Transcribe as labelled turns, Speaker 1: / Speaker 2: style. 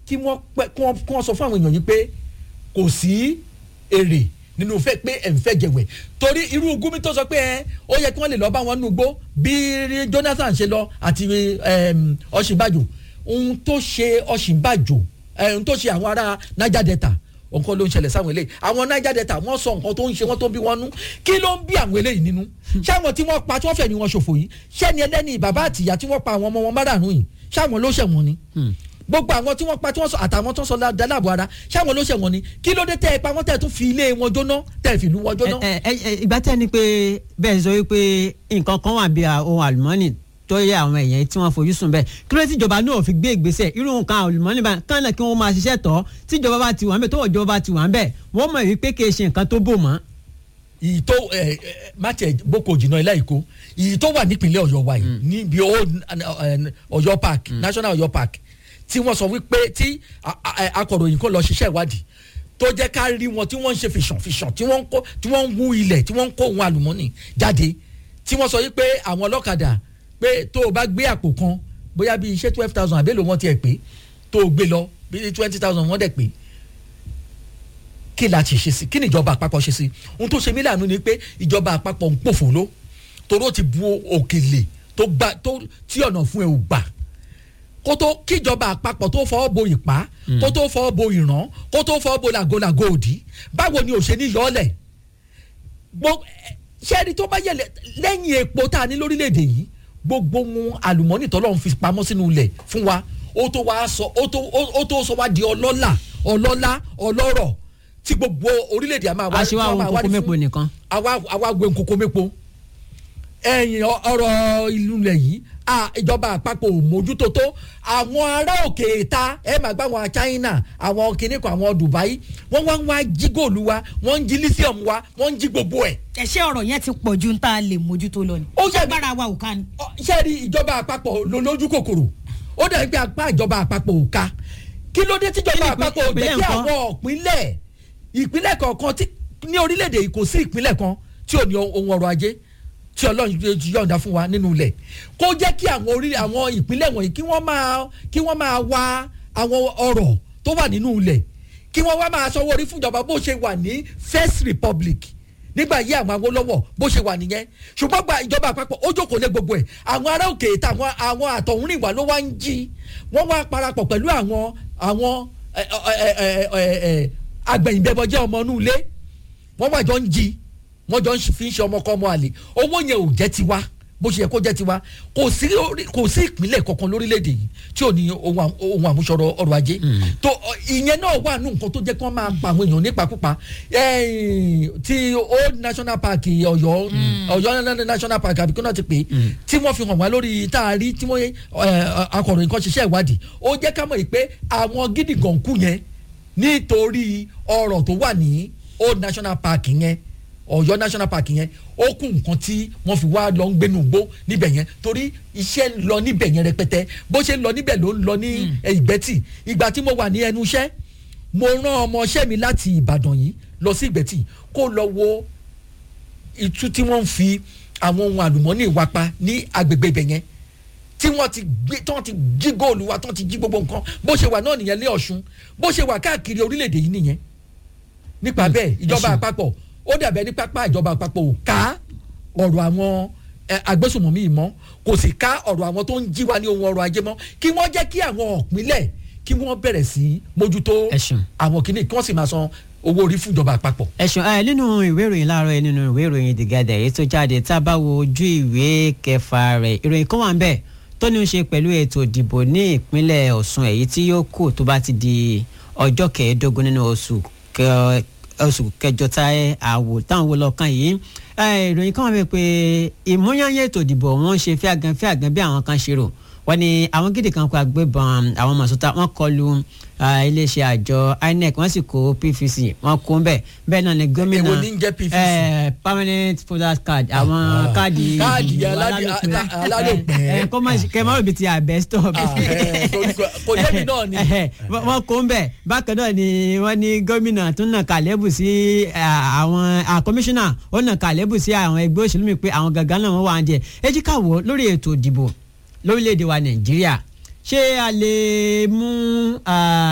Speaker 1: kí wọ́n pẹ́ kí wọ́n kí wọ́n sọ fún àwọn èèyàn yìí pé kò sí èrè nínú fẹ́ pé ẹ̀ ń fẹ́ jẹ̀wẹ̀ torí irú gúnmi tó sọ pé ẹ ó yẹ kí wọ́n lè lọ bá wọn nù gbó bí Jonathan ṣe lọ àti em, Ọ̀ṣínbàjò ohun tó ṣe Ọ̀ṣínbàjò ẹ̀, ohun tó ṣe àwọn ará Niger Delta nǹkan ló ń ṣẹlẹ̀ sáwọn eléyìí àwọn Niger Delta wọ́n sọ nǹkan tó ń ṣe wọ́n tó ń bí wọn nú kí ló ń bí àwọn eléyìí nínú ṣé àwọn tí wọ́n pa tí wọ́n fẹ̀ ni wọ́n ṣòfò yìí ṣé ni ẹlẹ́ni bàbá àtìyá tí wọ́n pa àwọn ọmọ wọn márààrún yìí ṣé àwọn ló ṣẹ̀wọ̀n ni gbogbo àwọn tí wọ́n pa tí wọ́n sọ àtàwọn tó ń sọ dáláàbò ara ṣé àwọn ló ṣẹ̀wọ̀n ni kí ló dé tẹ́ ẹ pa wọ́n tẹ́ ẹ tún fi ilé wọn jóná tẹ́ ẹ fi ìlú wọn jóná.
Speaker 2: ẹ ẹ ẹ ìgbà tẹ́ ni pé bẹ́ẹ̀ sọ wípé nǹkan kan wà bí ohun àlùmọ́ọ́nì tó yẹ àwọn èèyàn tí wọ́n fojú sùn bẹ́ẹ̀ kí ló dé tíjọba náà fi gbé ìgbésẹ̀ irú nǹkan àlùmọ́ọ́nì bá kán náà kí wọ́n máa ṣiṣẹ́ tọ́ tíjọba bá ti wà ń bẹ̀ tọ́wọ́ ìjọba ti wà ń bẹ̀ wọ́n mọ̀ wípé kì í ṣe nǹkan tó bò mọ́.
Speaker 1: ìyí tó ẹ ẹ máṣe boko jìnnà ilé ìkó ìyí tó wà nípìnlẹ̀ Ọ̀yọ́ wa yìí níbi old ẹ, Ọ̀yọ́ park national Ọ̀yọ́ park tí wọ́n sọ wípé tí a- a- akọ̀ròyìn kò lọ ṣiṣẹ́ ìwádìí tó jẹ́ ká rí wọn tí wọ́n ń ṣe fìṣàn fìṣàn tí wọ́n ń kó tí wọ́n ń wú ilẹ̀ tí wọ́n ń kó ohun àlùmọ́nì jáde tí wọ́n sọ wípé àwọn ọlọ́kadà pé tó o bá gbé àpò kan bóyá bíi iṣẹ́ twelve thousand àbẹ́lò wọn tiẹ̀ pé tó o gbé lọ bíi twenty thousand wọ́n dẹ̀ pé kí la ti ṣe sí kí ni ìjọba àpapọ̀ ṣe sí ohun tó ṣe mí láàánú ni pé ìjọba àpapọ̀ ń pòfò ló toró ti bu òkèlè tó gbà tó tí ọ̀nà fún ẹ ò gbà kó tó kíjọba àpapọ̀ tó fọwọ́ bo ìpá kó tó fọwọ́ bo ìràn kó tó fọwọ́ bo làgòlàgò òdì báwo ni ò ṣe ní yọ̀ọ́lẹ̀ gbogbo ṣẹ́ẹ́rì tó bá yẹlẹ̀ lẹ́yìn epo tá a ní lórílẹ̀‐èdè yìí gbogbo ohun àlùmọ́nì tọ́lọ́run fi pamọ́ sínú ilẹ̀ fún wa ó tó wá sọ ó tó ó tó sọ wá di ọlọ́lá ọlọ́lá ọlọ́rọ̀ tí gbogbo orílẹ̀‐èdè a máa wá
Speaker 2: aṣíwá
Speaker 1: tí wọ́n
Speaker 2: ohun
Speaker 1: máa wá
Speaker 2: kókó
Speaker 1: ní
Speaker 2: mẹ́po
Speaker 1: fún-
Speaker 2: nìkan.
Speaker 1: àwa àwa gbé nkoko mépo ẹ̀yìn ọ- ọ̀rọ̀ ìlú rẹ̀ yìí à, ìjọba àpapọ̀ ò mójútó tó àwọn ará òkè ta ẹ máa gbá àwọn China àwọn kìnnìkan àwọn Dubai wọ́n wá ń wá jí góòlù wa wọ́n ń jí lithium wa wọ́n ń jí gbogbo ẹ̀
Speaker 3: ẹ̀ṣẹ́ ọ̀rọ̀ yẹn ti pọ̀ ju ń tá a lè mójútó lọ ni.
Speaker 1: Ó yẹ-
Speaker 3: agbára wa ò ká ni.
Speaker 1: Ọ, ṣé rí ìjọba àpapọ̀ ló lójú kòkòrò ó dàbí pé apá ìjọba àpapọ̀ ò ká kí ló dé tíjọba
Speaker 2: Kí ni
Speaker 1: àpapọ̀ ò jẹ́
Speaker 2: ìpínlẹ̀
Speaker 1: kí
Speaker 2: ńkọ́?
Speaker 1: àwọn ìpínlẹ̀ ìpínlẹ̀ kọ̀ọ̀kan tí ní orílẹ̀-èdè yìí kò sí ìpínlẹ̀ kan tí ò ní ohun ọrọ̀ ajé tí ọlọ́run ti yọ̀ǹda fún wa nínú ilẹ̀ kó jẹ́ kí àwọn orí àwọn ìpínlẹ̀ wọ̀nyí kí wọ́n máa kí wọ́n máa wá àwọn ọrọ̀ tó wà nínú ilẹ̀ kí wọ́n wá máa sanwó orí fúnjọba bó ṣe wà ní First Republic nígbà yí àwọn Awólọ́wọ̀ bó ṣe wà nìyẹn ṣùgbọ́n gba ìjọba àpapọ̀ ó jókòó lé gbogbo ẹ̀ àwọn ará òkè ìta àwọn àwọn àtọ̀húnrìnwá ló wá ń jí wọ́n wá parapọ̀ pẹ̀lú àwọn àwọn ẹ, ẹ, ẹ, ẹ, ẹ, agbẹ̀yìnbẹ̀bọjẹ́ ọmọ inú ilé wọ́n wá jọ ń jí wọ́n jọ ń fi ń ṣe ọmọ kọ́ ọmọ àlè owó yẹn ò jẹ́ tiwa bó ṣe yẹ kó jẹ́ tiwa kò sí orí- kò sí ìpínlẹ̀ kankan lórílẹ̀‐èdè yìí tí ò ní ohun àm- ohun àmúṣọrọ̀ ọrọ̀ ajé tó ọ, ìyẹn náà wà nù nǹkan tó jẹ́ kí wọ́n máa pa àwọn èèyàn nípakúpa ẹ̀ẹ́n, ti old national park Ọ̀yọ́ Ọ̀yọ́ national park àbíkú náà ti pè é tí wọ́n fi hàn wá lórí tá a rí tí wọ́n ẹ, akọ̀ròyìn kan ṣiṣẹ́ ìwádìí ó jẹ́ ká mọ̀ yìí pé àwọn gídígànkú yẹn nítorí ọrọ̀ tó wà ní old national park yẹn Ọ̀yọ́ national park yẹn ó kún nǹkan tí wọ́n fi wá lọ ń gbénu gbó níbẹ̀ yẹn torí iṣẹ́ ń lọ níbẹ̀ yẹn rẹpẹtẹ bó ṣe ń lọ níbẹ̀ ló ń lọ ní ìgbẹ́tì ìgbà tí mo wà ní ẹnu iṣẹ́ mo rán ọmọọṣẹ́ mi láti Ìbàdàn yìí lọ sí ìgbẹ́tì kó lọ wo ìtú tí wọ́n ń fi àwọn ohun àlùmọ́ọ́nì wa pa ní agbègbè ibẹ̀ yẹn tí wọ́n ti gbé tí wọ́n ti jí góòlù wa tí wọ́n ti jí gbogbo nǹkan bó ṣe wà náà nìyẹn lé Ọ̀ṣun bó ṣe wà káàkiri orílẹ̀-èdè yìí nìyẹn nípa bẹ́ẹ̀ ìjọba àpapọ̀ ó dàbẹ̀ ní pápá ìjọba àpapọ̀ ò ká ọ̀rọ̀ àwọn ẹ, agbésùnmọ̀mí yìí mọ́ kò sì ká ọ̀rọ̀ àwọn tó ń jí wa ní ohun ọrọ̀ ajé mọ́ kí wọ́n jẹ́ kí àwọn ìpínlẹ̀ kí wọ́n bẹ̀rẹ̀ sí mójútó
Speaker 2: Ẹ ṣeun.
Speaker 1: àwọn kìíní kí wọ́n sì máa san owó orí fún ìjọba àpapọ̀.
Speaker 2: ẹ̀sùn ẹ̀ nínú ìwé ìròyìn láàárọ̀ yìí nínú ìwé ìròyìn The Guardian èyí tó jáde tá a bá wo ojú ìwé kẹfà rẹ̀ ìròyìn kan wà ń bẹ̀ tó ní í ṣe pẹ̀lú ètò ìdìbò ní ìpínlẹ̀ Ọ̀ṣun èyí tí yóò kù tó bá ti di ọjọ́ kẹẹ̀ẹ́dógún nínú oṣù kẹ- oṣù kẹjọ tá àwò táwọn wo lọ́kàn yìí ẹ̀, ìròyìn kan wà bẹ̀ pé ìmúyányé ètò ìdìbò wọn ṣe fíàgàn fíàgàn bí àwọn kan ṣe rò wọ́n ní àwọn gidi kan kó agbébọn àwọn mọ̀sọ́tà wọ́n kọlu ah, iléeṣẹ́ àjọ INEC wọ́n sì kó PVC wọ́n kó ń bẹ̀ bẹ́ẹ̀ náà ni gómìnà
Speaker 1: Èwo ní ń jẹ́ PVC?
Speaker 2: eh, permanent voters card àwọn
Speaker 1: Ah.
Speaker 2: káàdì
Speaker 1: Káàdì
Speaker 2: ìdìbò
Speaker 1: aládé-
Speaker 2: alálòpẹ́.
Speaker 1: a- alálòpẹ́.
Speaker 2: Eh, eh, kó má ṣe- kẹ́ má rò bí ti àbẹ́stọ̀
Speaker 1: Ah, eh, torí kò- kò jẹ́ mi náà ni.
Speaker 2: wọ́n kó ń bẹ̀ bákan náà ni wọ́n ní gómìnà tún nà kàlẹ́bù sí ah, àwọn ah, kọmíṣánná ó nà kàlẹ́bù sí àwọn ẹgbẹ́ òṣèlú mi pé àwọn gangan náà wọ́n wà ń jẹ ẹ jí ká wò ó lórí ètò ìdìbò lórílẹ̀‐èdè wa Nàìjíríà ṣé a lè mú ah,